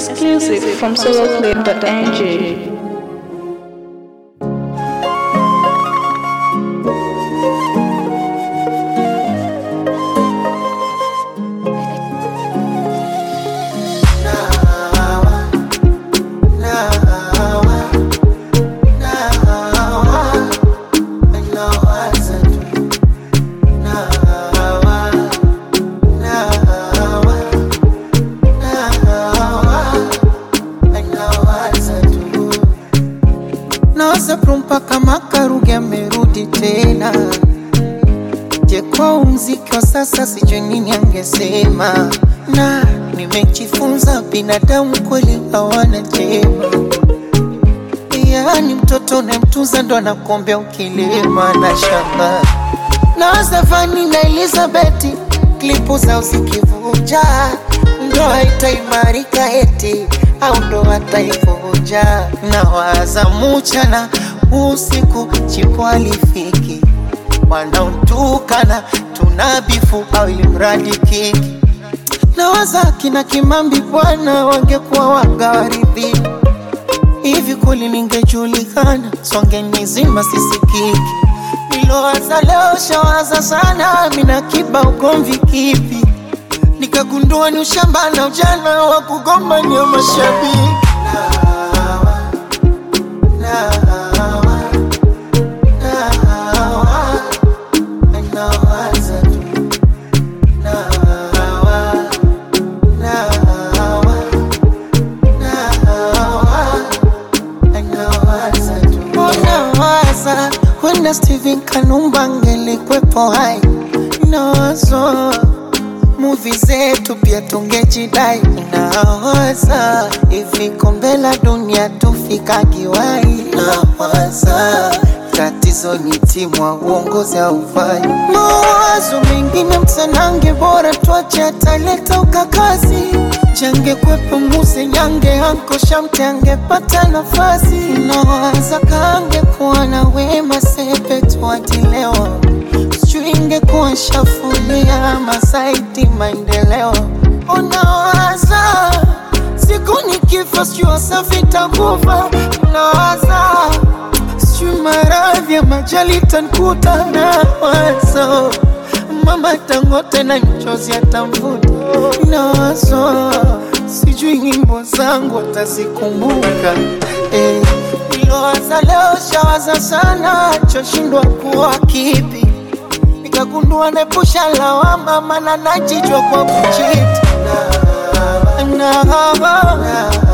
Exclusive from soloclip.ng. Nawaza mpaka makaruge amerudi tena. Je, kwa mziki wa sasa sijui nini angesema, na nimejifunza binadamu kweli hawana jema. Yaani mtoto unayemtunza ndo anakuombea ukilima na shamba. Nawaza Vani na Elizabeth klipu zao zikivuja, ndoa itaimarika eti au ndoa taivunja. Nawaza mchana usiku chipo alifiki, wanaotukana tunabifu au ilimradi kiki. Nawaza kina Kimambi bwana wangekuwa wagawaridhi hivi kweli ningejulikana, songe nizima sisikiki. Nilowaza leo shawaza sana, mina kiba ugomvi kipi? Nikagundua ni ushamba na ujana wa kugombania mashabiki. Nawaza tu, nawa, nawa, nawa nawaza tu. Nawaza wenda Steven Kanumba angelikwepo hai, nawazo muvi zetu pia tungejidai. Nawaza hivi kombe la dunia tufika kiwai. Nawaza tatizo ni timu wa uongozi haufai. Mawazo mengine msanange, bora tuache ataleta ukakazi change kwepo muse nyange anko shamte angepata nafasi nawaza kange kuwa na wema sepe tuatilewa sijui ingekuwa shafulia masaiti maendeleo unawaza siku nikifa sijui wasafi takufa nawaza sijui maradhi ya majali tankuta nawazo mama tangote na mchozi atamvuta nawazo sijui nyimbo zangu atazikumbuka eh. Nilowaza leo shawaza sana choshindwa kuwa kipi nikagundua nepusha lawama mana najijwa kwa kuchiti na, na, na,